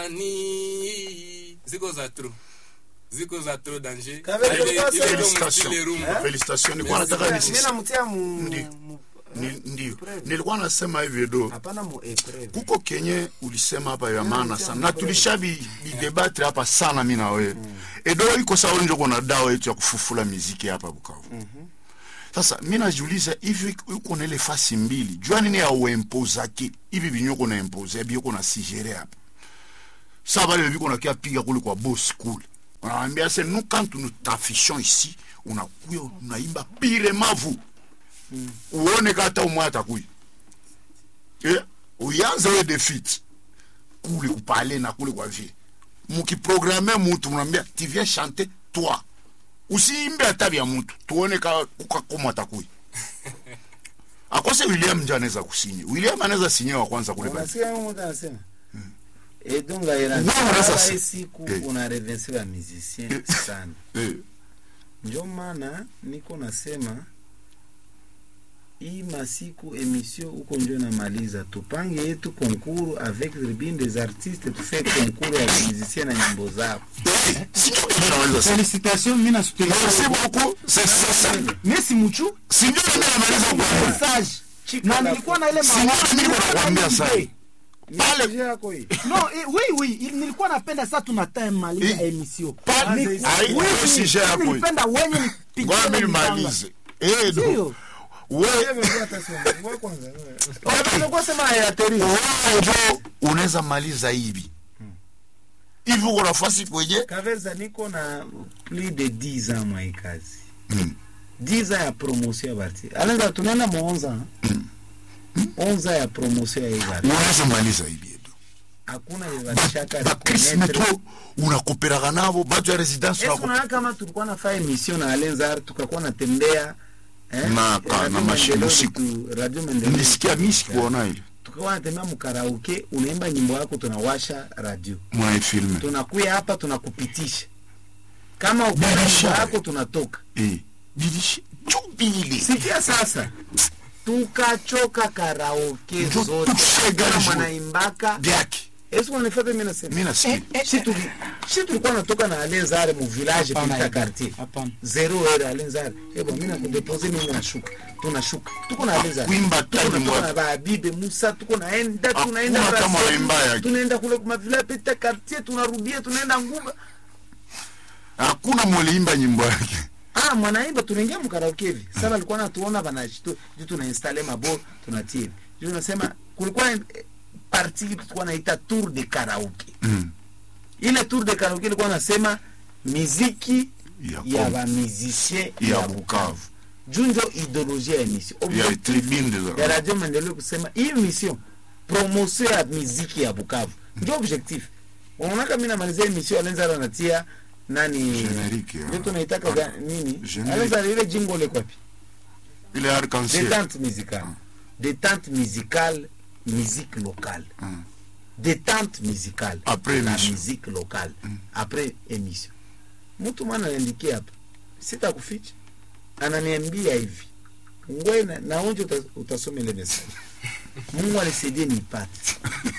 ni ziko za tro ziko za tro danger Kabele, Ile- tulikuwa ile sema- ndio Félicitations. mtile room. Eh? Félicitations. Nilikuwa Merci nataka beaucoup. nisi- Mimi namtia mu Ndio. mu- Ni- ndio Preve. nilikuwa nasema hivi do hapana mu epreve. kuko kenye ulisema hapa ya Mm, maana sema sana na kweli. tulisha bi- bidebatre hapa sana mi na wewe edo iko sawa njo kuna dawa yetu ya kufufula miziki hapa Bukavu sasa mi najiuliza hivi uko na ile fasi mbili jua nini ya uempozaki hivi vinyoko na impose bioko na sigere hapa sa vale viko na kia piga kule kwa boss kule wanawambia se nous quand nous t'affichons ici unakuya unaimba pire mavu uone kata umwe atakuya eh, uyanze we defeat kule kupale na kule kwa vie mukiprograme mutu mnamwambia tu viens chanter toi usiimbe hata vya mutu tuone ka kukakoma atakuya akose william nje anaweza kusinye william anaweza sinye wa kwanza kule pale. Unasikia huyu mtu anasema edunga ira Wewe unaweza si- hii siku Eh. una revense wa musicien sana Eh, ndio maana niko nasema hii masiku emission huko ndio namaliza tupange yetu konkuru avec tribune des artistes tufe konkuru ya musicien na nyimbo zao eh, sinjo ile naweza sema. Félicitations, mimi nasutenir. Merci beaucoup. C'est c'est ça. Messi Muchu Sinjo ile namaliza kwa message na nilikuwa na ile Sinjo mimi nakwambia sasa. Pale- Message yako hii no eh, oui oui il- nilikuwa napenda sasa tuna time maliza Eh, emission Pale- Ni- ai- oui, ai- sujet oui, yako hii. nilipenda wenye Ngoja nipigie mimi mipanga. nimalize. Eh, do. Sio? Wewe Unataka sema ya teri wewe ndio unaweza maliza hivi. Hivi uko nafasi kwenye Kaveza niko na plus de 10 ans mwa hii kazi Mm. 10 ans ya promotion ya barti alenza tunaenda mu 11 ans 11 ans ya promotion ya hii barti unaweza maliza hivi edo. hakuna yevatishaka bakrisme to unakoperaga nabo batu ya residence wako unaona kama tulikuwa nafanya emission na Alenzar tukakuwa natembea eh, Na- ka- Radio na mashine Maendeleo usiku. tu- Radio Maendeleo nilisikia mi sikuona ile tukakuwa natembea mkaraoke unaimba nyimbo yako tunawasha radio mwaifilme tunakuya hapa tunakupitisha kama ukimba Biashara. nyimbo yako tunatoka bilishi jubili sikia sasa tukachoka karaoke Njo zote tushega kama juu. mwanaimbaka byake esi unanifata mi nasema mi nasikia shi tuli- shi tulikuwa natoka na alenzare mu village Hapana, pita hapana. quartier Hapana. zero heure alenzare ebo mi nakudepose mimi nashuka tunashuka tuko na alenzare Kuimba tuko tani na tuko mwa- na babibe musa tuko naenda Hakuna tunaenda kama Brasserie, waimba yake. tunaenda kule kuma village pita quartier tunarudia tunaenda ngumba hakuna mwaliimba nyimbo yake ah mwanaimba tunaingia mkaraoke hivi sasa alikuwa natuona banashtu juu tuna installe mabo tunatia hivi juu tunasema kulikuwa eh, parti tulikuwa naita tour de karaoke Mm. ile tour de karaoke ilikuwa nasema miziki Ya ya Kongo. bamizisien ya ya bukavu juu njo ideologie ya emission ya Objectif tribune de ya la radio maendeleo kusema hii mission promotion ya miziki ya bukavu njo objectif unaonaka mi namalizia emission alenzara natia nani Generique ya- ndio tunaitaka ga- nini Generique. alenzara ile jingo le kwapi ile arc-en-ciel détente musicale détente musicale musique locale Mm. détente musicale Après la émission. musique locale après émission mtu mwana anaandikia hapa sitakuficha ananiambia hivi ngwe na, naonje uta, utasoma ile message mungu alisaidie nipate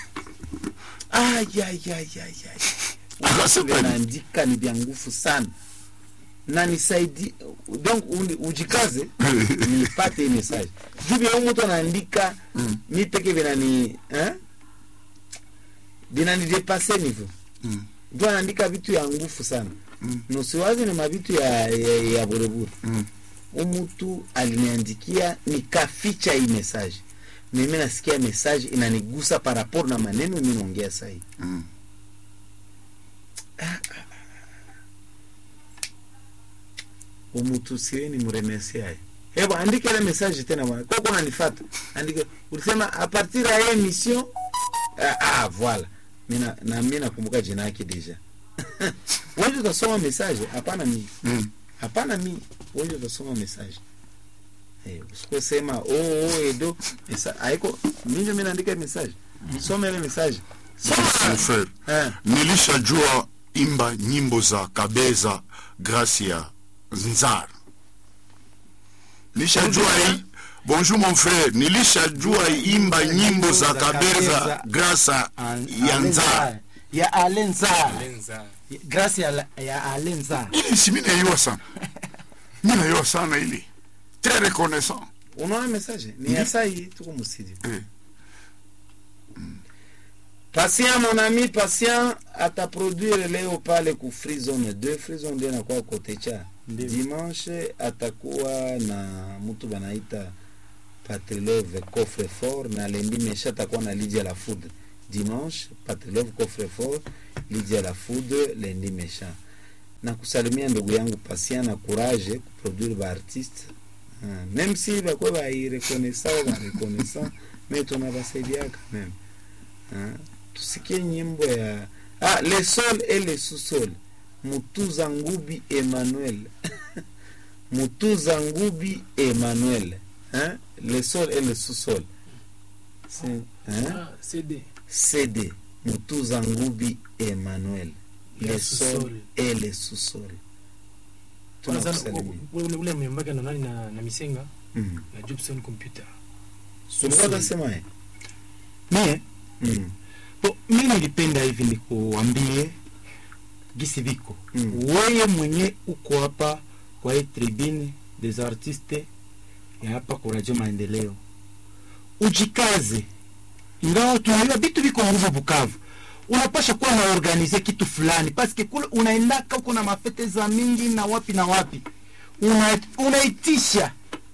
ayayayayay Akasema nini? naandika ni vya nguvu sana na nisaidi donc uni- ujikaze nipate hii message juu vya huyu mtu anaandika Mm. mi peke vinani eh? vinanidepase nivo Mm. ndio anaandika vitu ya nguvu sana Mm. nusiwazi ni mavitu ya, ya, ya burebure Mm. umutu aliniandikia nikaficha hii message mimi nasikia message inanigusa par rapport na maneno mi naongea sahii Mm. umutu sieni mremerciaye hebu andika ile message tena bwana kwa kuna nifata andika ulisema a partir ya hii emission ah, ah voilà mina na mimi nakumbuka jina yake deja wewe utasoma message hapana mimi Mm. hapana mi wewe utasoma message eh usikusema oh oh edo mesa haiko mimi ndio mimi naandika message soma ile message Mon frère eh nilishajua imba nyimbo za kabeza grâce ya nzar nilishajua hii bonjour mon frère nilishajua imba nyimbo za kabeza grâce ya nzar ya alenza lenza grâce ya, la- ya alenza ili si mi naiwa sana mi naiwa sana ili très reconnaissant unaona message ni ya saa hii tuko mstudio eh. patient mon ami patient ataproduire leo pale ku free zone 2 free zone 2 inakuwa kote cha Ndio. dimanche atakuwa na mtu banaita patrilove coffre fort na lendi mesha atakuwa na lidia la food dimanche patrilove coffre fort lidia la food lendi mesha na kusalimia ndugu yangu patient na courage kuproduire baartiste Ah, même si bakwe bairekonesa au barekonesa me tunabasaidiaka meme Ah, tusikie nyimbo ya ah, le sol et le sous-sol mutuza ngubi emmanuel mutuza ngubi emmanuel hein? le sol et le sous-sol C'est- hein? Ah, CD. cd mutuza ngubi emmanuel le Le sol sous-sol. et le sous-sol Kwanza tunakusalimia ule ule ule mwimbaga na nani na, na Misenga Mhm. na Jobson Computer. ulikuwa utasema eh? mie Mhm. bo mi nilipenda hivi nikuambie gisi viko Mm. weye mwenye uko hapa kwa hii tribune des artistes ya hapa kwa radio maendeleo ujikaze ingawa tunajua vitu viko nguvu bukavu unapasha kuwa na organize kitu fulani paske kule unaendaka uko na mafete za mingi na wapi na wapi Una- unaitisha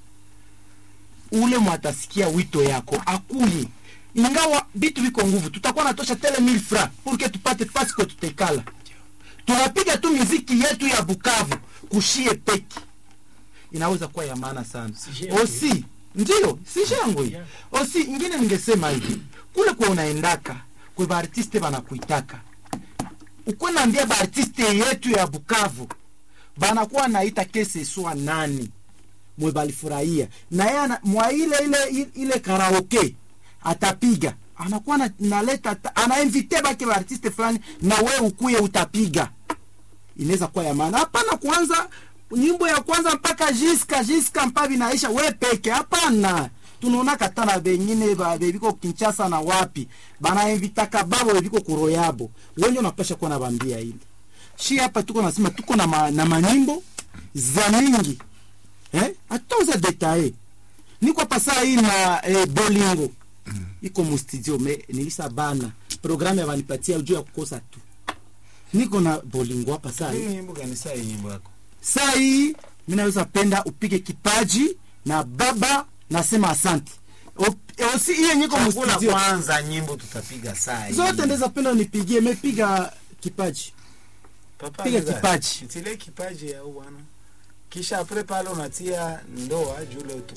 ule mwatasikia wito yako akuye ingawa vitu viko nguvu tutakuwa natosha tele mil fra purke tupate fasi kwa tutekala tunapiga tu miziki yetu ya bukavu kushie peki inaweza kuwa ya maana sana Si shangwe. osi ndio si shangwe Yeah. osi ingine ningesema hivi kule kwa unaendaka kwe baartiste banakuitaka ukwe naambia baartiste yetu ya bukavu banakuwa naita kese swa nani mwe balifurahia na yeye ana- mwa ile ile ile karaoke atapiga anakuwa na, naleta ta- anainvite bake baartiste fulani na we ukuye utapiga inaweza kuwa ya maana hapana kwanza nyimbo ya kwanza mpaka jiska jiska mpaka vinaisha we peke hapana tunaona kata na bengine ba- bebiko kinchasa na wapi banainvitaka babo bebiko kuroyabo wenye unapasha kuwa nabambia ile shi hapa tuko nasema tuko na, ma, na manyimbo za mingi eh? hatutauza detaye niko hapa saa hii na eh, bolingo iko mustudio me nilisa bana programu yabanipatia juu ya kukosa tu niko na bolingo hapa saa hii Hii nyimbo gani saa hii nyimbo yako saa hii mi naweza penda upige kipaji na baba nasema asante Op- osi hiyo nyiko Chagula mustudio kwanza nyimbo tutapiga saa hii. zote ndeza penda unipigie mepiga kipaji Papa piga Leza, kipaji. nitilie kipaji ya bwana kisha apre pale unatia ndoa jule